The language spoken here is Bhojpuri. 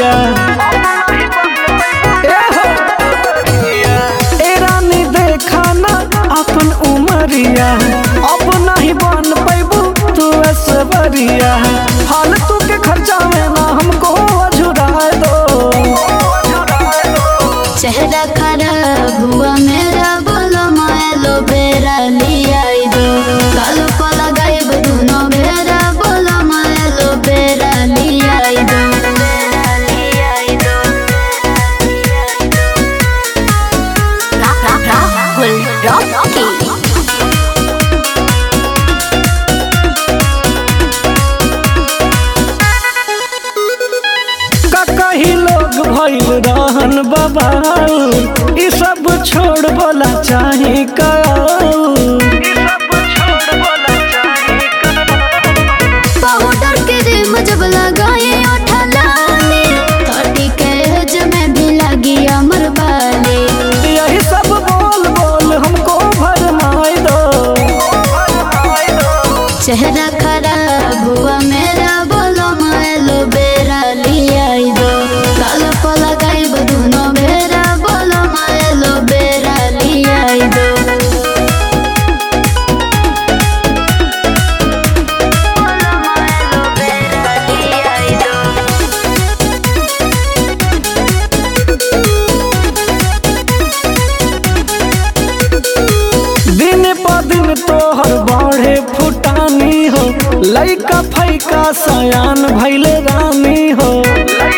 उमरिया ए हो। ए रानी देखा ना अपन उमरिया अब नहीं बन पैबू तू ऐश्वर्या फालतू के खर्चा में ना हमको अझुराए दो चेहरा खराब हुआ मेरा बोलो मायलो बेरा लिया दो काल को लगाइब दुनो बेरा बोलो मायलो बेरा लिया दो राहुल रॉकी का कही लोग भइल रहन बाबा ई सब छोड़ बोला चाहे का पाउडर के रिम जब लगाए ओठा लाले थर्टी के एज में भी लगी अमर बाले यही सब बोल बोल हमको भरमाए दो चेहरा खराब हुआ मेरा बोलो मायलो बेरा लिया दो काल को लगाइब दुनो बेरा बोलो मायलो बेरा लिया दो बोलो मायलो बेरा लिया दो दिन प दिन तोहर बढ़े फुटानी हो लइका फैका सयान भैले रानी हो